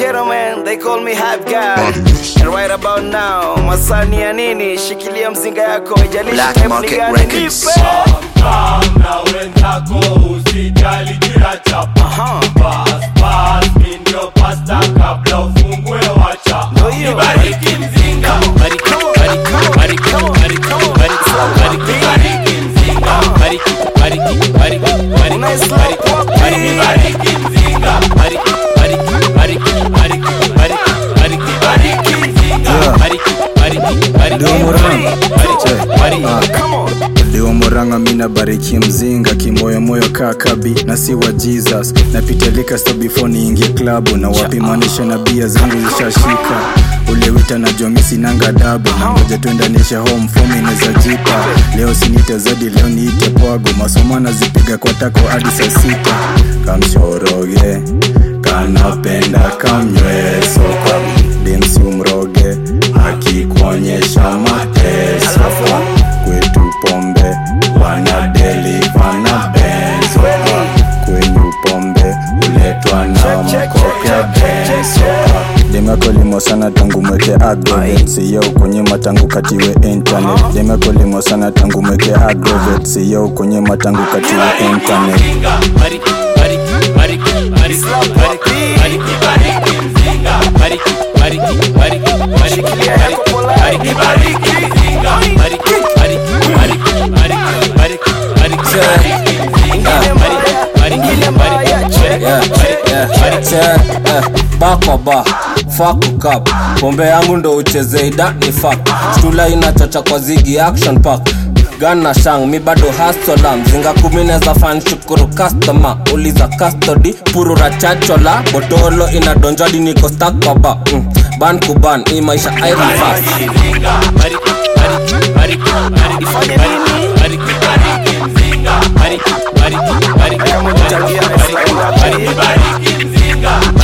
gentlemen, they call me hype guy. And right about now, masani ya nini? Shikilia mzinga yako, ijalishi Black type ni Market gani, Records. nipe. na wenzako usijali kila chapa Aha. Pass, pass, mi ndio pasta kabla ufungwe wacha Ndio hiyo. Ibariki mzinga Bariki, bariki, bariki, bariki, bariki, Ibariki mzinga Unaislap wapi? Ibariki mzinga Ibariki mzinga Come on. Leo moranga mina bariki mzinga kimoyomoyo kakabi na si wa jesus napitalika sta before niingie klabu na wapimanisha na bia zangu zishashika ule wita na jomisi nanga dabu na ngoja tuendanisha home fomi inaweza jipa leo sinite zadi leo niite pwago masomo nazipiga kwa tako hadi saa sita kamshoroge kanapenda kamnyweso demsi umroge akikuonyesha mateso kwetu pombe wanadeliva na benzo kwenyu pombe uletwa na mkopya benzo demekolimo sana tangu mweke agrovet siyo kunyima tangu katiwe internet demekolimo sana tangu mweke agrovet siyo kunyima tangu katiwe internet Shikilia yako polite. Ingine mbaya, ingine mbaya, check, check. bakoba fakukap pombe yangu ndo uchezeida ni fak stula inachocha kwa zigi action park gana shang mi bado hasola mzinga kumi neza fan shukuru customer uliza custody purura chachola botolo inadonjadi niko stakoba mm. ban kuban hii maisha irivas Ifanye nini? Kama utagia Islam,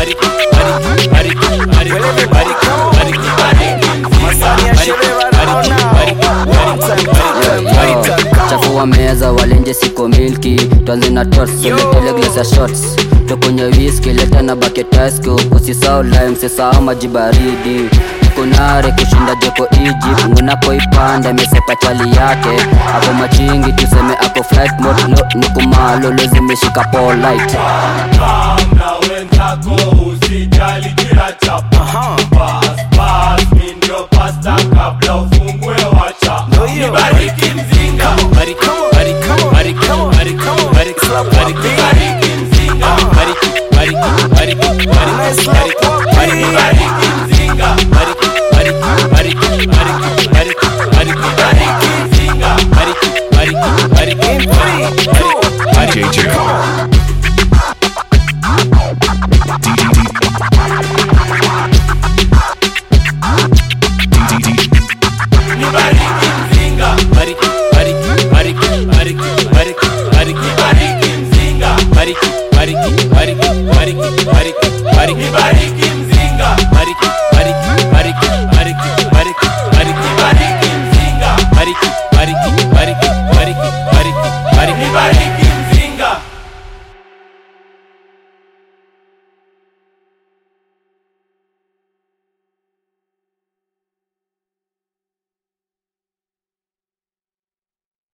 masani ya sherehe wanaona. One time, two time, three time, come on. chafua meza walenje siko milki twanze na tots soletele glass ya shots tokonye whisky leta na baketasko usisao lime sisao maji baridi kunare kushinda joko Egypt ngunapoipanda mesepa chali yake ako machingi tuseme ako flight mode no, nikumalo lezimeshika polite na wenzako usijali kila chapa Pass, pass, mi ndio pasta kabla ufungwe wacha Ndio hiyo. Ibariki mzinga Ibariki mzinga Unaislap wapi? Ibariki mzinga